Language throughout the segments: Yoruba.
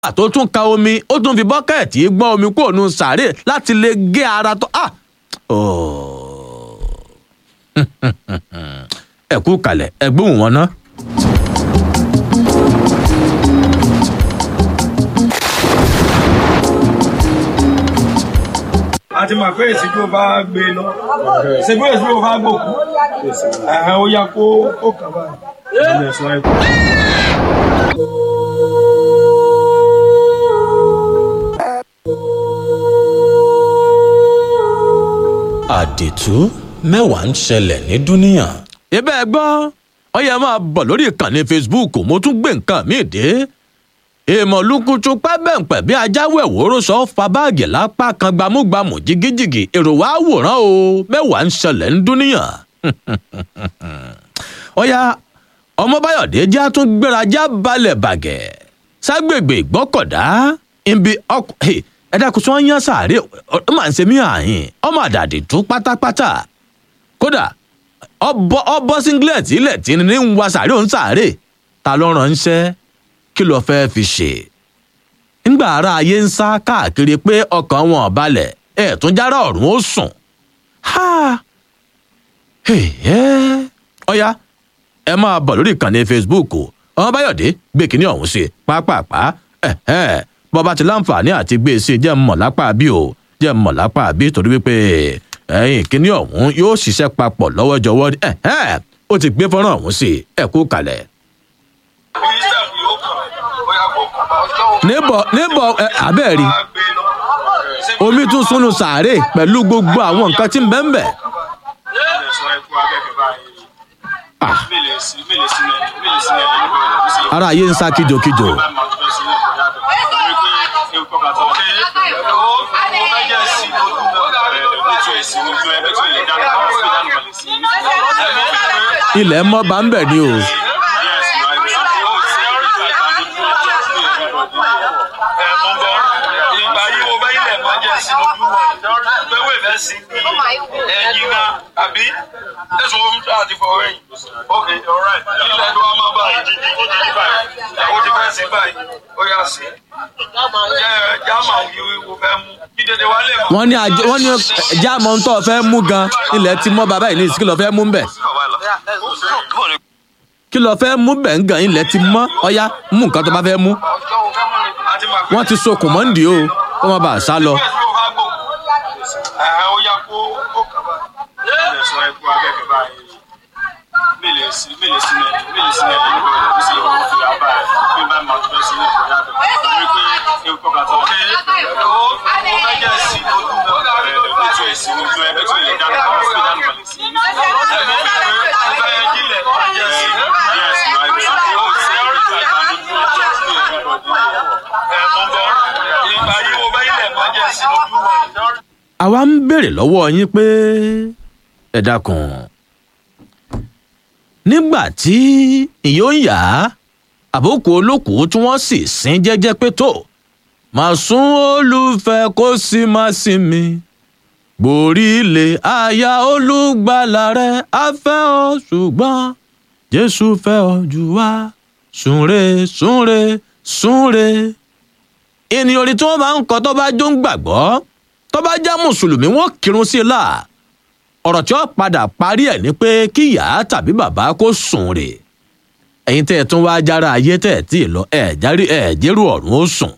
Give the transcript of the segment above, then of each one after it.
tó tún ka omi ó tún fi bọ́kẹ́ẹ̀tì gbọ́n omi kúrò nù sàárè láti lè gé ara tó ah ẹ kú kalẹ̀ ẹ gbóhùn wọn ná. a ti mọ̀ pé èsì tó bá gbé lọ ṣe bí èsì tó bá gbòkú ẹ̀hẹ̀ ó yá kó ó kàn báyìí ẹ̀sùn àìkú. àdìtú mẹ́wàá ń ṣẹlẹ̀ ní dúníyàn. ibẹ̀ ẹ gbọ́ ọ yẹ máa bọ̀ lórí ìkànnì facebook mo tún gbé nǹkan míì dé èèmọ̀ lukutu pẹ́bẹ̀ǹpẹ̀ bí ajáwé ìwòrò sọ fa báàgì lápá kan gbámúgbámú jigijigi èrò wa wòran o mẹ́wàá ń ṣẹlẹ̀ ń dúníyàn. ọ̀ya ọmọbáyọ̀dé já tún gbérajá balẹ̀ bàgẹ́ ságbègbè ìgbọ́kọ̀dá ibi ọkọ̀ ẹ dákun tí wọ́n yán sàárè ọ máa ń ṣe mí àyìn ọmọ àdàdì tú pátápátá kódà ọbọ ọbọ singlet ilẹ̀ tí ní ń wa sàárè òun sàárè ta ló ránṣẹ́ kí ló fẹ́ fi ṣe. ńgbà ara ayé ń sá káàkiri pé ọkàn wọn balẹ̀ ẹ̀ tún jára ọ̀run ó sùn. ọ̀ya ẹ máa bọ̀ lórí ìkànnì facebook ọmọbáyọ̀dé gbé kínní ọ̀hún sí pápápá bọ́ba ti láǹfààní àti gbé e sí jẹ́ mọ̀ lápá bí o jẹ́ mọ̀ lápá bí torí wípé ẹ̀yìn kínní ọ̀hún yóò ṣiṣẹ́ papọ̀ lọ́wọ́jọwọ́ ó ti gbé fọ́nrán ọ̀hún sí ẹ̀kú kalẹ̀. níbọ̀ níbọ̀ abẹ́ẹ̀rí omi tún súnú sàárè pẹ̀lú gbogbo àwọn nǹkan tí ń bẹ́ ń bẹ̀. ara ayé ń sá kíjokíjo. ilẹ̀ mọ́ bá ń bẹ̀ ni o. ìgbà yìí mo bá ilẹ̀ mọ́ jẹ́ sí ojú pé wèé fẹ́ sí ẹ̀yìn náà àbí ẹ̀sùn omi tó àti fọwọ́ ẹ̀yìn. ok alright ilẹ̀ tó wá máa bá ìdí ní ìdí ní báyìí ó ti fẹ́ sí báyìí ó yà sí. jẹ́ jáàmà òyìnbó wo fẹ́ mú kí dédé wá lè mọ̀. wọ́n ní àjọ wọ́n ní jáàmù ohun tó fẹ́ mú gan ilẹ̀ ti mọ́ bàbá yìí ní ìsìnkú lọ fẹ́ mú bẹ̀. kí lọ fẹ́ mú bẹ̀ ń gan ilẹ̀ ti mọ́ ọ̀yá mú nǹkan tó bá fẹ́ mú. wọ́n ti sokùn mọ́ndì o kó má bàa sá lọ. ó yá kó ó kàn báyìí ẹ̀sùn àìkú abẹ́kẹ̀ báyìí mele si mele si mele mele si mele níbo yẹn bí si yẹ wọ́n fi abá ẹ̀ bí bá máa tún sí ní ìkọjá bẹ̀ wí pé ewu kọ́ bàtà ọ̀kẹ́ ó fẹ́ jẹ́ sí ojú ẹ̀ lójú ẹ̀ sí ojú ẹ̀ bẹ́ẹ̀ tó lè dáná káwọn fi dáná balẹ̀ sí ẹ̀ mọ̀ wí pé ó fẹ́ yẹ jílẹ̀ jẹ́ sí yẹ́ sí máa bí ó sì ẹ́ rí ìgbà lójú ọjọ́ sí ẹ̀ mọ̀ bọ̀ ìgbà yìí mo bẹ́ ilẹ̀ mọ́ jẹ́ sí ojú àwa ń béèrè lọ́wọ́ yín pé ẹ dákun nígbà tí ìyó ń yá àbókù olókùú tí wọ́n sì sin jẹ́jẹ́ pé tó màá sún olùfẹ́ kó sì má sinmi gbòrí ilé aya olùgbàlà rẹ afẹ́ ọ ṣùgbọ́n jésù fẹ́ ọ jù wá súnre súnre súnre ènìyàn orí tí wọ́n máa ń kọ tó bá jó ń gbàgbọ́ tó bá já mùsùlùmí wọn kírun sí i la ọ̀rọ̀ tí ó padà parí ẹ̀ ni pé kí ìyá tàbí bàbá kó sùn rè ẹ̀yin tẹ́ ẹ tún wá jára ayé tẹ́ ẹ tí ì lọ ẹ̀ járí ẹ̀ jẹ́rù ọ̀run ó sùn.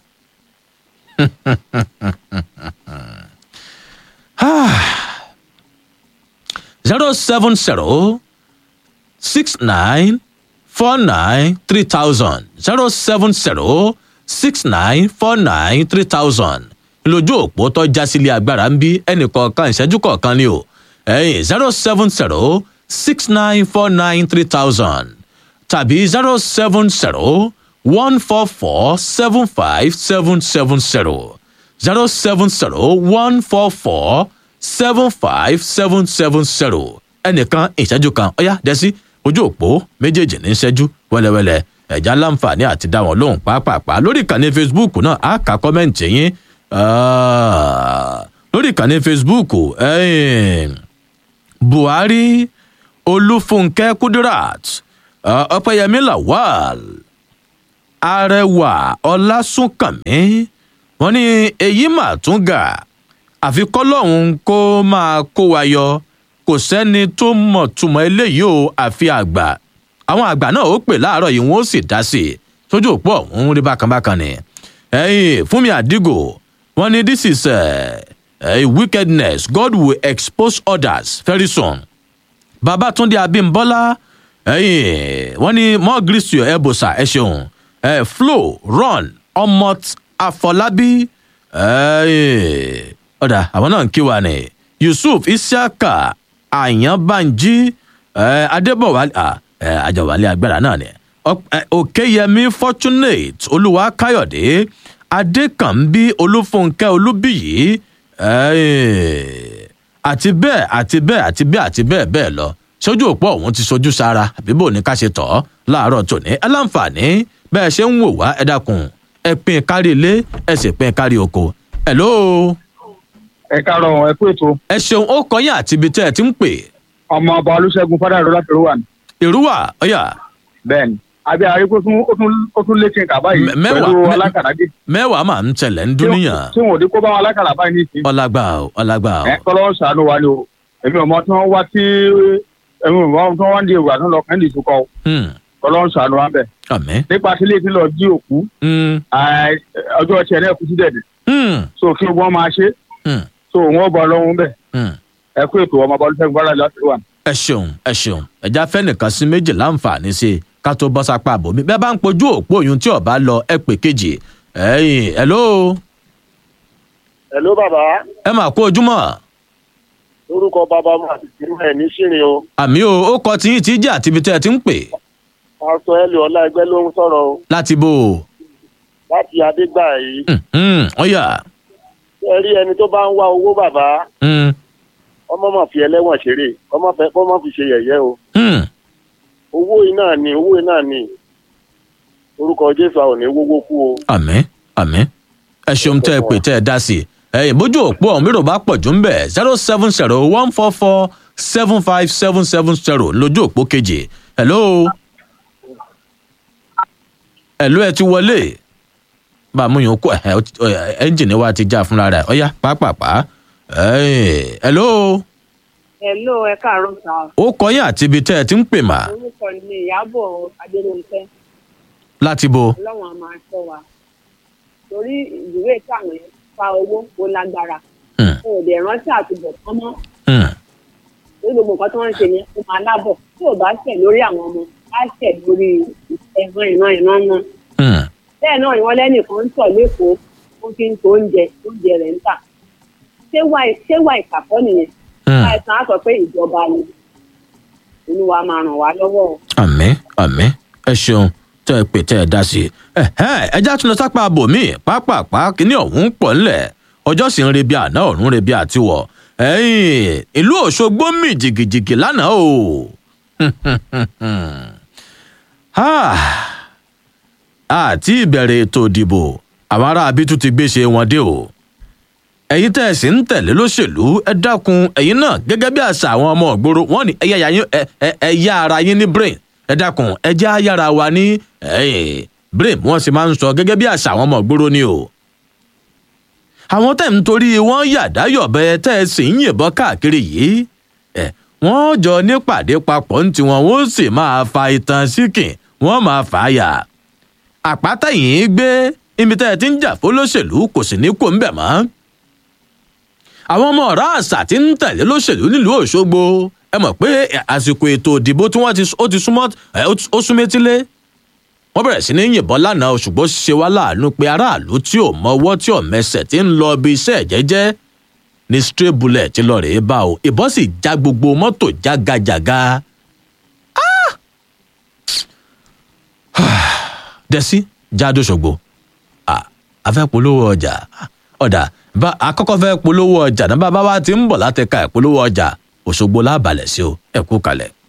zero seven zero six nine four nine three thousand zero seven zero six nine four nine three thousand lójú òpó tó já sílé agbára ń bí ẹnì kọ̀ọ̀kan ìṣẹ́jú kọ̀ọ̀kan ni o ẹ̀yìn zero seven zero six nine four nine three thousand tàbí zero seven zero one four four seven five seven seven zero zero seven zero one four four seven five seven seven zero ẹnìkan ìṣẹ́jú kan ọ̀yá dẹ́sí ojú òpó méjèèjì ní ìṣẹ́jú wẹ́lẹ́wẹ́lẹ́ ẹ̀já láǹfààní àti dá wọn lóhùn pàápàá lórí ìkànnì facebook náà á kà kọ́mẹ́ǹtì yín lórí ìkànnì facebook buhari olúfúnkẹ́ kudirat ọ̀pẹ̀yẹmí lawal arẹwà ọlásùnkànmí wọn ní èyí mà tún gà àfi kọlọ́hún kó máa kó wa yọ kò sẹ́ni tó mọ̀ túmọ̀ eléyìí o àfi àgbà àwọn àgbà náà ó pè láàárọ̀ yìí wọ́n ó sì dá sí i tójú òpó ọ̀hún rí bákan bákan ni ẹ̀yìn fúnmi àdìgò wọn ní this is uh, a wickedness god will expose others very soon babatunde abimbola ẹyìn wọn ní more grease to your elbow sir ẹ ṣeun ẹ flo ron omot afọlábí ẹyìn ọ̀dà àwọn náà ń kí wa ni yusuf isiaka ayanbanji ẹ adébọwálé ẹ àjọwálé agbára náà ni Ọp- ẹ, òkèyẹmí fortunate olúwa káyọ̀dé adékànbí olúfúnkẹ́ olúbíyì ẹyìn àti bẹ́ẹ̀ àti bẹ́ẹ̀ àti bẹ́ẹ̀ àti bẹ́ẹ̀ bẹ́ẹ̀ lọ sójú òpó ọ̀hún ti sojú sára àbíbò ní ká ṣe tọ̀ ọ́ láàárọ̀ tòní ẹ láǹfààní bẹ́ẹ̀ ṣe ń wò wá ẹ dákun ẹ pín kárí ilé ẹ sì pín kárí oko hello ẹ káàárọ̀ ẹ kú ètò ẹ ṣeun ó kọyìn àti ibi tẹ́ ẹ ti ń pè ọmọ ọba olùṣègùn fádàrọ láti rúwà ní. èrúwà ọyà bẹ́ẹ̀ ni àbí àríkó tún ó tún ó tún létí nǹkan báyìí Mẹ- mẹ́wàá, pẹ̀lú mẹ- alákàràgé mẹ́wàá máa ń tẹ̀lẹ̀ ń dúníyàn tí wọn ò dé kó bá wọn alákàrà báyìí ní ìsìn. ọlágbà o ọlágbà o ẹ kọ́lọ́ ń ṣàánú wa ni o èmi ò mọ tí wọ́n wá tí èmi ò mọ tí wọ́n wá ń di èrò àtúntò lọ́kàn ní ìsúkọ o Hmm, kọ́lọ́ ń ṣàánú wa bẹ̀. àmì nípa tí ilé tí lọ jí òkú Hmm, àì- ọjọ́ tiẹ̀ náà kú sí dẹ̀dẹ̀ hmm, so kí wọ́n máa ṣe hmm, so wọ́n bọ̀ lọ́hún bẹ̀ hmm. ẹ kú ètò ọmọ ọba olùṣègùn fádàrọ láti rúwà ní. ẹ ṣeun ẹ ṣeun ẹja fẹnìkan sí méjì láǹfààní sí i ká tó bọ́ sápá àbòmí bẹ́ẹ̀ bá ń pojú òpó oyún tí ọba lọ ẹ pè kejì ẹ̀yìn hello Hello bàbá ẹ mà kó ojúmọ́ lórúkọ bàbá mu àti tìrú ẹ̀ ní ṣìrìn o àmì o ó kọ tiyín tí jẹ́ àti ibi tẹ́ ẹ ti ń pè pásítọ̀ ẹlẹ́ ọlá ẹgbẹ́ ló ń sọ̀rọ̀ o láti bò ó láti adégbà yìí ọ̀yà ẹ rí ẹni tó bá ń wá owó bàbá ọmọ mọ̀ fi ẹlẹ́wọ̀n ṣeré ọmọ fẹ́ kọ́ mọ̀ fi ṣe yẹ̀yẹ́ o owó iná ni owó iná ni orúkọ jésù àwọn ò ní wówó kú o. àmì àmì ẹ ṣeun tẹ́ ẹ pè tẹ́ ẹ dá sí i ẹ̀yìn bójú òpó ọ̀hún mìíràn bá pọ̀ jù ń bẹ̀ zero seven zero one four four seven five seven seven zero lójú òpó kejì hello hello ẹ ti wọlé bá a mú yín kó ẹ ẹ́ńjìnì wa ti já fúnra rẹ̀ ọ̀yá pápápá ẹ̀yìn hello Hello, ẹ káàárọ̀ sá. ó kọyìn àti ibi tẹ́ ẹ ti ń pè mà Orúkọ ni Ìyábọ̀ Adérónkẹ́. láti bo Ọlọ́run á máa ṣọ́ wa. Torí ìwé táwọn yẹn fa owó ó lágbára. Hmm. Mo ò dẹ̀ rántí àtúbọ̀ tán mọ́. Hmm, Torí gbogbo nǹkan tí wọ́n ń ṣe yẹn ó máa lábọ̀. Tí ò bá ṣẹ̀ lórí àwọn ọmọ, á ṣẹ̀ lórí ẹ̀gbọ́n ìran ìran wọn. hmm, Bẹ́ẹ̀ náà ni wọ́n lẹ́nìkan ń tọ̀ lẹ́kọ̀ọ́ ó fi ń to oúnjẹ oúnjẹ rẹ̀ ń tà. Ṣé wà ṣé wà ìkàkọ́ nìyẹn? hmm. Láìsàn á sọ pé ìjọba ni. Olúwa máa ràn wá lọ́wọ́ o. àmì àmì ẹ ṣeun tẹ ẹ pè tẹ ẹ dá sí i ẹhẹn ẹjá tún lọ sápá abòmí pápápá kínní ọ̀hún pọ̀ ńlẹ̀ ọjọ́ sì ń rebi àná ọ̀run rebi àtiwọ̀ ẹ̀yìn ìlú òṣogbo mì jìgìjìgì lánàá o Ah, àti ìbẹ̀rẹ̀ ètò ìdìbò àwọn ará abítú ti gbéṣe wọn dé o ẹ̀yin tẹ́ ẹ sì ń tẹ̀lé lóṣèlú ẹ dákun ẹ̀yin náà gẹ́gẹ́ bí àṣà àwọn ọmọ ìgboro wọ́n ní ẹ̀yà yín ẹ ẹ- ẹ yá ara yín ní brain ẹ dákun ẹ jẹ́ ayára wa ní ẹ̀yìn brain wọ́n sì máa ń sọ gẹ́gẹ́ bí àṣà àwọn ọmọ ìgboro ni o. àwọn tẹ̀ ń torí wọ́n yàdá yọ̀bẹ tẹ́ ẹ sì ń yìnbọn káàkiri yìí ẹ wọ́n jọ nípàdé papọ̀ ní tiwọn wọ́n sì máa fa ìtàn síkìn wọ́n máa fà á yà àpáta yìí gbé ibi tẹ́ ẹ ti ń jà fólóṣèlú kò sì ní kó ń bẹ̀ mọ́ àwọn ọmọ ọ̀rá àṣà tí ń tẹ̀lé lóṣèlú nílùú òṣogbo ẹ mọ̀ pé àsìkò ètò ìdìbò tí wọ́n ti ó ti súnmọ́ ẹ, ó ti- ó súnmẹ́tílé wọ́n bẹ̀rẹ̀ sí ní yìnbọn lánàá o, ṣùgbọ́n ṣe wá láàánú pé aráàlú tí ò mọwọ́ tí ò mẹsẹ̀ tí ń lọ ibi iṣẹ́ jẹ́jẹ́ ní stray bullet ti lọ rèé bá o ìbọn sì já gbogbo mọ́tò jágajàga. Ah! dẹ́sí jáde ṣògbó a fẹ́ polówó ọjà ọ̀dà bá akọ́kọ́ fẹ́ polówó ọjà náà bàbá wa ti ń bọ̀ láti ka ìpolówó ọjà òṣogbo lábàlẹ̀ sí o ẹ kú kalẹ̀.